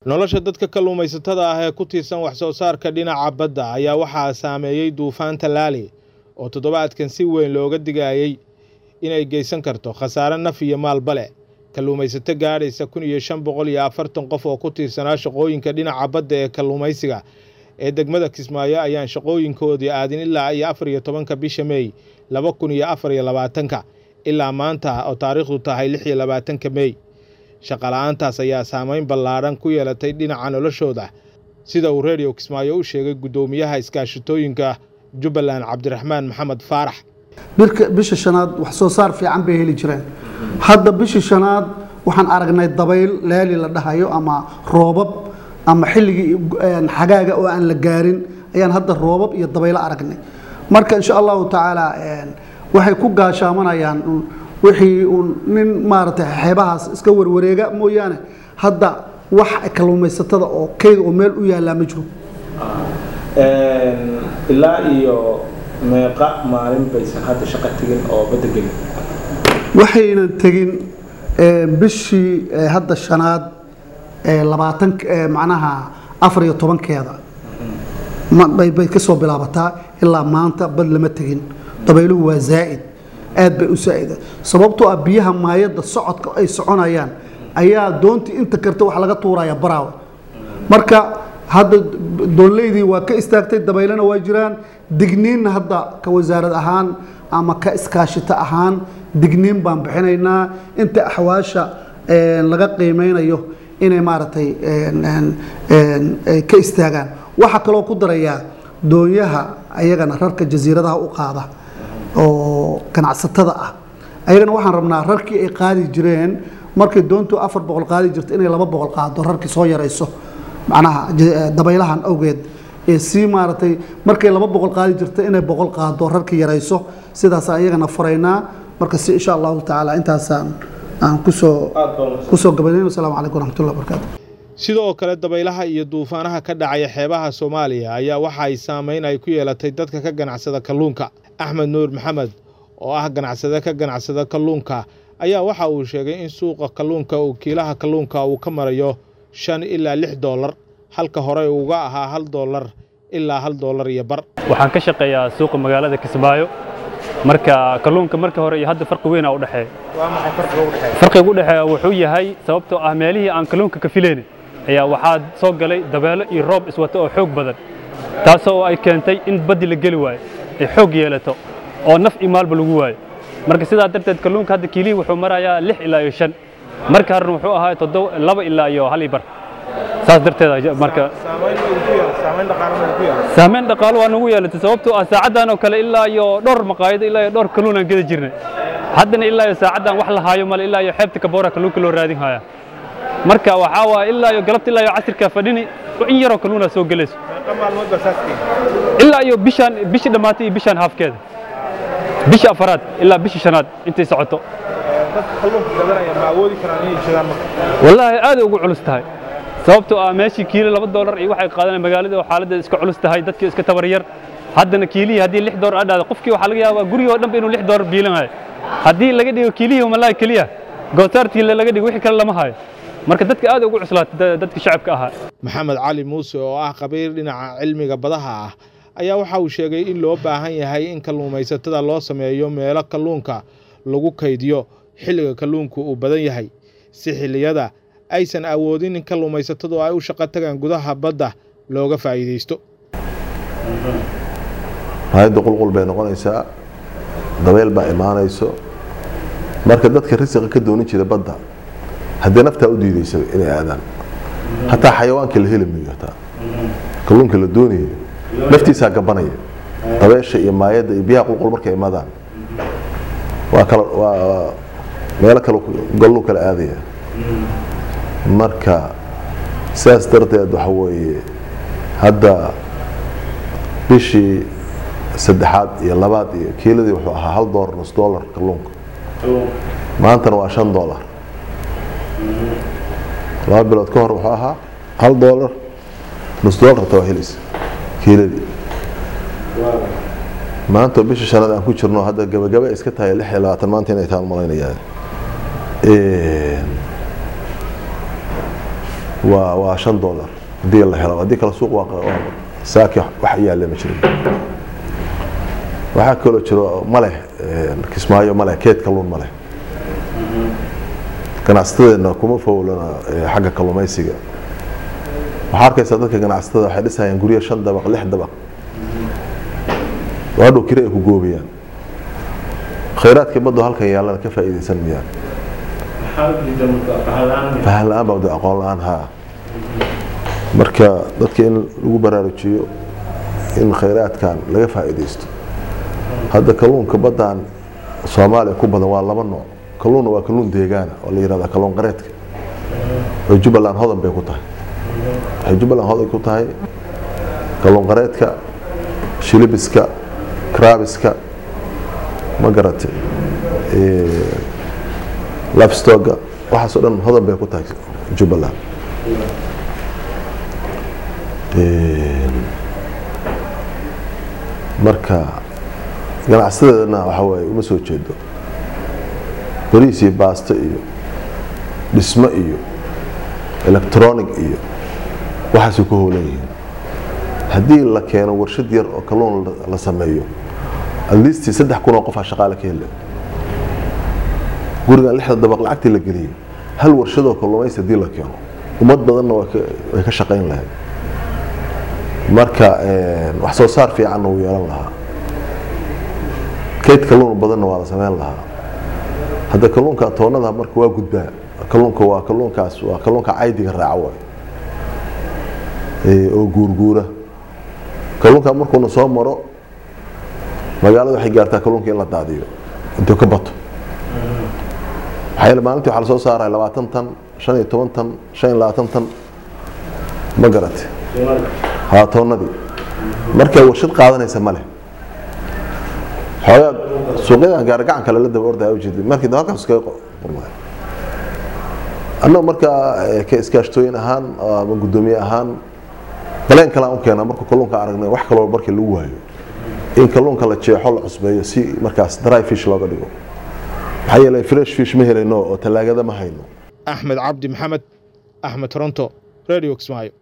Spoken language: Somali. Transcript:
nolosha dadka kalluumaysatada ah ee ku tiirsan wax soo saarka dhinaca badda ayaa waxaa saameeyey duufaanta laali oo toddobaadkan si weyn looga digayey inay geysan karto khasaare naf iyo maalbale kalluumaysato gaadhaysa kun iyo shan boqol iyo afartan qof oo ku tiirsanaa shaqooyinka dhinaca badda ee kalluumaysiga ee degmada kismaayo ayaan shaqooyinkoodii aadin ilaa iyo afar iyo tobanka bisha meey laba kun iyo afar iyo labaatanka ilaa maanta oo taariikhdu tahay lix iyo labaatanka meey shaqala-aantaas ayaa saameyn ballaadhan ku yeelatay dhinaca noloshooda sida uu redio kismaayo u sheegay guddoomiyaha iskaashitooyinka jubbaland cabdiraxmaan maxamed faarax bisha shanaad wax soo saar fiican bay heli jireen hadda bishii shanaad waxaan aragnay dabayl laali la dhahayo ama roobab ama xilligii xagaaga oo aan la gaarin ayaan hadda roobab iyo dabaylo aragnay marka insha allahu tacaala waxay ku gaashaamanayaan wixii uun nin maaragtay xeebahaas iska warwareega mooyaane hadda wax kalluumaysatada oo keyd oo meel u yaallaa ma jiro ilaa iyo meeqa maalin baysan hadda shaqo tegin oo badda gelin waxaynan tegin bishii hadda shanaad labaatan macnaha afar iyo tobankeeda bay ka soo bilaabataa ilaa maanta bad lama tegin dabayluhu waa zaa'id aad bay u saa'ida sababtoo ah biyaha maayadda socodka ay soconayaan ayaa doontii inta karta wax laga tuuraya baraawe marka hadda doonleydii waa ka istaagtay dabaylana waa jiraan digniinna hadda ka wasaarad ahaan ama ka iskaashito ahaan digniin baan bixinaynaa inta axwaasha laga qiimeynayo inay maaragtay ka istaagaan waxaa kaloo ku darayaa doonyaha ayagana rarka jasiiradaha u qaada oo ganacsatada ah ayagana waxaan rabnaa rarkii ay qaadi jireen markay doontu afar boqol qaadi jirta inay laba boqol qaado rarkii soo yarayso macnaha dabaylahan awgeed ee sii maaragtay markay laba boqol qaadi jirta inay boqol qaado rarkii yarayso sidaasaan iyagana furaynaa marka si insha allahu tacaala intaasaan aan kusoo kusoo gabaneyn wasalaamu calaykum waraxmatullahi wabarakaatu sidoo kale dabaylaha iyo duufaanaha ka dhacaya xeebaha soomaaliya ayaa waxa ay saameyn ay ku yeelatay dadka ka ganacsada kalluunka axmed nuur maxamed oo ah ganacsade ka ganacsada kalluunka ayaa waxa uu sheegay in suuqa kalluunka uu kiilaha kalluunka uu ka marayo shan ilaa lix doolar halka horey uga ahaa hal doolar ilaa hal doolar iyo bar waxaan ka shaqeeyaa suuqa magaalada kismaayo marka kalluunka marka hore iyo hadda farqi weyn aa u dhexeeya farqiga u dhexeeya wuxuu yahay sababtoo ah meelihii aan kalluunka ka filaynin ayaa waxaa soo galay dabeelo iyo roob iswata oo xoog badan taasoo ay keentay in baddi la geli waayo ay xoog yeelato oo naf iyo maalba lagu waayo marka sidaa darteed kalluunka hadda kiilihii wuxuu marayaa lix ilaa iyo shan marka horena wuxuu ahaa toddoba laba ilaa iyo hal iyo bar saas darteed marka saameyn dhaqaalo waa nagu yeelatay sababtoo ah saacaddan oo kale ilaa iyo dhowr maqaayado ilaa iyo dhowr kalluun aan geda jirnay haddana ilaa iyo saacaddan wax la haayo male ilaa iyo xeebta kaboora kalluunka loo raadin haya marka waxaa waa ilaa iyo galabta ilaa iyo casirka fadhini in yaroo kalluuna soo gelayso ilaa iyo bishaan bishii dhammaatay iyo bishaan haafkeeda bisha afaraad ilaa bisha shanaad intay socoto wallaahi aaday ugu culus tahay sababtoo ah meeshii kiilo laba doolar iyo waxay qaadanaya magaalada oo xaaladda iska culus tahay dadkii iska tabar yar haddana kiilihii haddii lix doolar adhaado qofkii waxaa laga yaabaa gurigii oo dhanba inuu lix doolar biilanayo haddii laga dhigo kiilihii malaay keliya gootaartii laga dhigo wixii kale lama hayo marka dadka aad ugu cuslaatay dadka shacabka ahaa maxamed cali muuse oo ah khabiir dhinaca cilmiga badaha ah ayaa waxa uu sheegay in loo baahan yahay in kalluumaysatada loo sameeyo meelo kalluunka lagu kaydiyo xilliga kalluunku uu badan yahay si xilliyada aysan awoodin in kalluumaysatadu ay u shaqo tagaan gudaha badda looga faa'iidaysto hay-adda qulqul bay noqonaysaa dabeyl baa imaanayso marka dadka risiqa ka doonin jira badda haddii naftaa u diidaysa inay aadaan hataa xayawaanka la heli mayo hataa kalluunka la doonayo naftiisaa gabanaya dabeesha iyo maayadda iyo biyaha qulqul markay imaadaan waa kala waa meelo kale galluu kala aadaya marka sidaas darteed waxa weeye hadda bishii saddexaad iyo labaad iyo kiiladii wuxuu ahaa hal doolar nus doolar kalluunka maantana waa shan doolar laba bilood ka hor wuxuu ahaa hal doolar nus doolarta waa helaysa kiiladii maanta bisha shanaad aan ku jirno hadda gabagaba iska tahay lix iyo labaatan maanta inay taan malaynayaa waa waa shan dollar haddii la helo haddii kale suuq waa saaki wax yaale ma jirin waxaa kaloo jiro maleh kismaayo maleh keed kalluun maleh ganacsatadeenna kuma fowlana xagga kalluumaysiga waxaa arkaysaa dadka ganacsatada waxay dhisayaan guryo shan dabaq lix dabaq oo hadhow kiri ay ku goobayaan khayraadkii baddo halkan yaallana ka faa'iidaysan mayaan fahan la-aan baa wada aqoon la-aan haa marka dadka in lagu baraarujiyo in khayraadkan laga faa'iidaysto hadda kalluunka baddaan soomaaliya ku badan waa laba nooc kalluunna waa kalluun deegaana oo la yihahda kalluun qareedka oo jubbaland hodan bay ku tahay waxay jubbaland hodan ku tahay kalluun qareedka shilibiska krabiska ma garatay lifestoga waxaasoo dhan hodan bay ku tahay jubbaland marka ganacsadeedana waxa waaye uma soo jeedo bariis iyo baasto iyo dhismo iyo electronic iyo waxaasay ku howlan yihiin haddii la keeno warshad yar oo kalluun la sameeyo atleast saddex kun oo qofaa shaqaale ka hele gurigan lixda dabaq lacagtii la geliyey hal warshadoo kalluumaysi haddii la keeno ummad badanna way ka shaqayn lahayd marka wax soo saar fiicanna wuu yeelan lahaa kayd kalluun badanna waa la sameyn lahaa hadda kalluunka toonnada marka waa gudbaa kalluunka waa kalluunkaas waa kalluunka caydiga raaca waay oo guurguura kalluunka markuuna soo maro magaalada waxay gaartaa kalluunka in la daadiyo intuu ka bato maxaa yeele maalintii waxaa lasoo saaraya labaatan tan shan iyo toban tan shan iyo labaatan tan ma garate haa toonnadii marka warshad qaadanaysa ma leh xoogaa suuqyadan gaargacan kale la daba ordaya ujeeda markii halkaas iskaga qurmay annagu markaa ka iskaashtooyin ahaan ama guddoomiye ahaan baleen kale aan u keenaa markuu kalluunka aragnay wax kaloo markii lagu waayo in kalluunka la jeexo la cusbeeyo si markaas dry fish looga dhigo maxaa yeelay fresh fish ma helayno oo tallaagada ma hayno axmed cabdi maxamed axmed toronto radio kismaayo